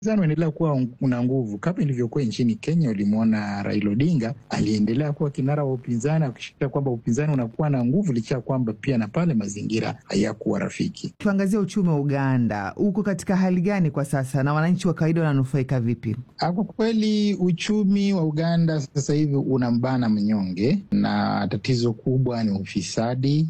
Upinzani unaendelea kuwa una nguvu kama ilivyokuwa nchini Kenya. Ulimwona Raila Odinga aliendelea kuwa kinara wa upinzani, akishikilia kwamba upinzani unakuwa na nguvu, licha ya kwamba pia na pale mazingira hayakuwa rafiki. Tuangazie uchumi wa Uganda, uko katika hali gani kwa sasa na wananchi wa kawaida wananufaika vipi? Kwa kweli uchumi wa Uganda sasa hivi unambana mnyonge, na tatizo kubwa ni ufisadi.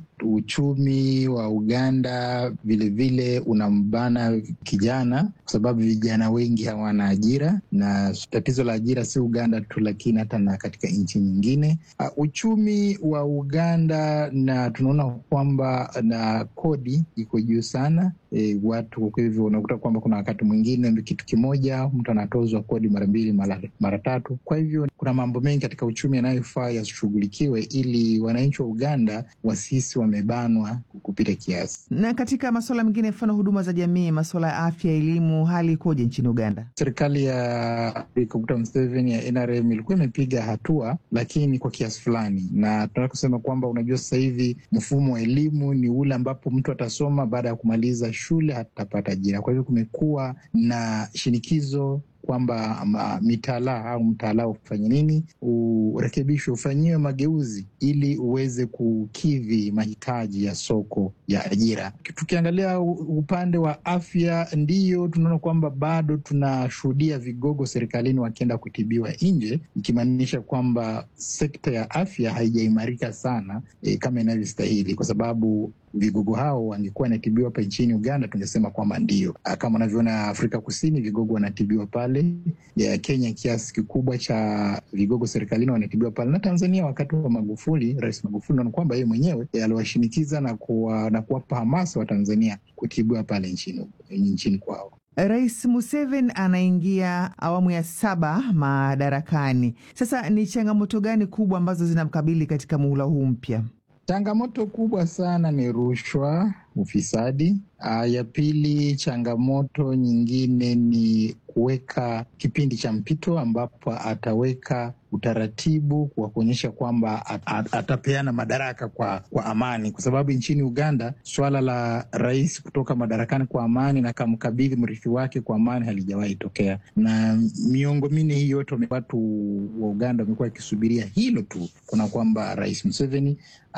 Uchumi wa Uganda vilevile unambana kijana, kwa sababu vijana wengi hawana ajira, na tatizo la ajira si Uganda tu, lakini hata na katika nchi nyingine. Uh, uchumi wa Uganda na tunaona kwamba na kodi iko juu sana. E, watu kwa hivyo unakuta kwamba kuna wakati mwingine kitu kimoja mtu anatozwa kodi mara mbili mara, mara tatu. Kwa hivyo kuna mambo mengi katika uchumi yanayofaa yashughulikiwe ili wananchi wa Uganda wasisi wamebanwa kupita kiasi. Na katika masuala mengine, mfano huduma za jamii, masuala ya afya, elimu, hali ikoje nchini Uganda? Serikali ya Dr. Museveni ya NRM ilikuwa imepiga hatua, lakini kwa kiasi fulani, na tunataka kusema kwamba unajua, sasa hivi mfumo wa elimu ni ule ambapo mtu atasoma baada ya kumaliza shule hatapata ajira. Kwa hivyo kumekuwa na shinikizo kwamba mitaala au mtaala ufanye nini, urekebishwe, ufanyiwe mageuzi ili uweze kukidhi mahitaji ya soko ya ajira. Tukiangalia upande wa afya, ndiyo tunaona kwamba bado tunashuhudia vigogo serikalini wakienda kutibiwa nje, ikimaanisha kwamba sekta ya afya haijaimarika sana e, kama inavyostahili kwa sababu vigogo hao wangekuwa wanatibiwa hapa nchini Uganda, tungesema kwamba ndio kama unavyoona Afrika Kusini, vigogo wanatibiwa pale ya Kenya, kiasi kikubwa cha vigogo serikalini wanatibiwa pale, na Tanzania wakati wa Magufuli, Rais Magufuli naona kwamba yeye mwenyewe aliwashinikiza na kuwa, na kuwapa hamasa wa Tanzania kutibiwa pale nchini, nchini kwao. Rais Museveni anaingia awamu ya saba madarakani. Sasa ni changamoto gani kubwa ambazo zinamkabili katika muhula huu mpya? Changamoto kubwa sana ni rushwa, ufisadi. Uh, ya pili, changamoto nyingine ni kuweka kipindi cha mpito ambapo ataweka utaratibu wa kuonyesha kwamba at, at, atapeana madaraka kwa, kwa amani, kwa sababu nchini Uganda swala la rais kutoka madarakani kwa amani na kamkabidhi mrithi wake kwa amani halijawahi tokea, na miongo minne hii yote watu wa Uganda wamekuwa wakisubiria hilo tu, kuna kwamba Rais Museveni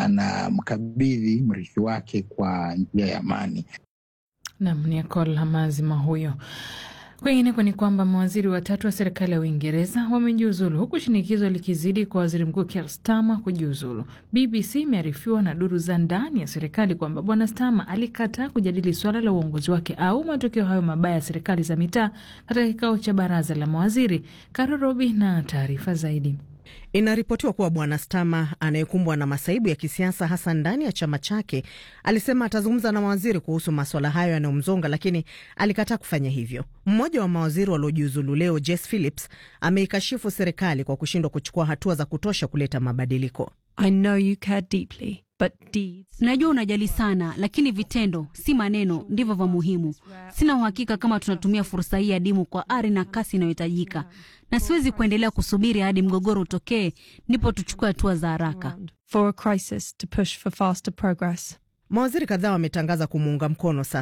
anamkabidhi mrithi wake kwa njia ya amani. Nam ni Akola Mazima huyo. Kwingineko ni kwamba mawaziri watatu wa serikali ya Uingereza wamejiuzulu huku shinikizo likizidi kwa waziri mkuu Keir Starmer kujiuzulu. BBC imearifiwa na duru za ndani ya serikali kwamba bwana Starmer alikataa kujadili suala la uongozi wake au matokeo hayo mabaya ya serikali za mitaa katika kikao cha baraza la mawaziri. Karo Robi na taarifa zaidi. Inaripotiwa kuwa bwana Stama anayekumbwa na masaibu ya kisiasa hasa ndani ya chama chake alisema atazungumza na mawaziri kuhusu maswala hayo yanayomzonga, lakini alikataa kufanya hivyo. Mmoja wa mawaziri waliojiuzulu leo, Jess Phillips, ameikashifu serikali kwa kushindwa kuchukua hatua za kutosha kuleta mabadiliko. I know you care deeply, but deeds... Najua unajali sana, lakini vitendo, si maneno, ndivyo vya muhimu. Sina uhakika kama tunatumia fursa hii adimu kwa ari na kasi inayohitajika, na siwezi kuendelea kusubiri hadi mgogoro utokee ndipo tuchukue hatua za haraka. For a crisis to push for faster progress. Mawaziri kadhaa wametangaza kumuunga mkono sasa